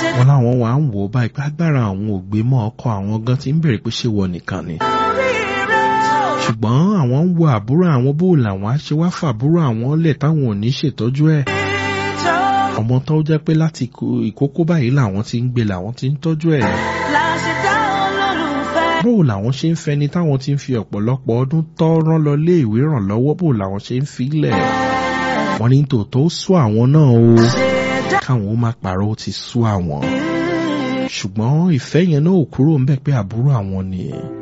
wọn láwọn wà ń wò ó báyìí pé agbára àwọn ò gbé mọ́ ọkọ àwọn gan ti ń bèrè pé ṣé wọ nìkan ni ṣùgbọ́n àwọn ń wo àbúrò àwọn bó làwọn á ṣe wá fàbúrò àwọn lẹ̀ táwọn ò ní ṣètọ́jú ẹ̀ ọmọ tó jẹ́ pé láti ìkókó báyìí làwọn ti ń gbé làwọn ti ń tọ́jú ẹ̀ bó làwọn ṣe ń fẹni táwọn ti ń fi ọ̀pọ̀lọpọ̀ ọdún tọ́ rán lọ lé ìwé ràn lọ́wọ́ bó làwọn ṣe ń filẹ̀ wọ́n ní tòótọ́ ó sú àwọn náà o káwọn ó má parọ́ ó ti sú àwọn ṣùgbọ́n ìfẹ́ yẹn náà ò kúrò ń bẹ̀ pé àbúrò àwọn nìyẹn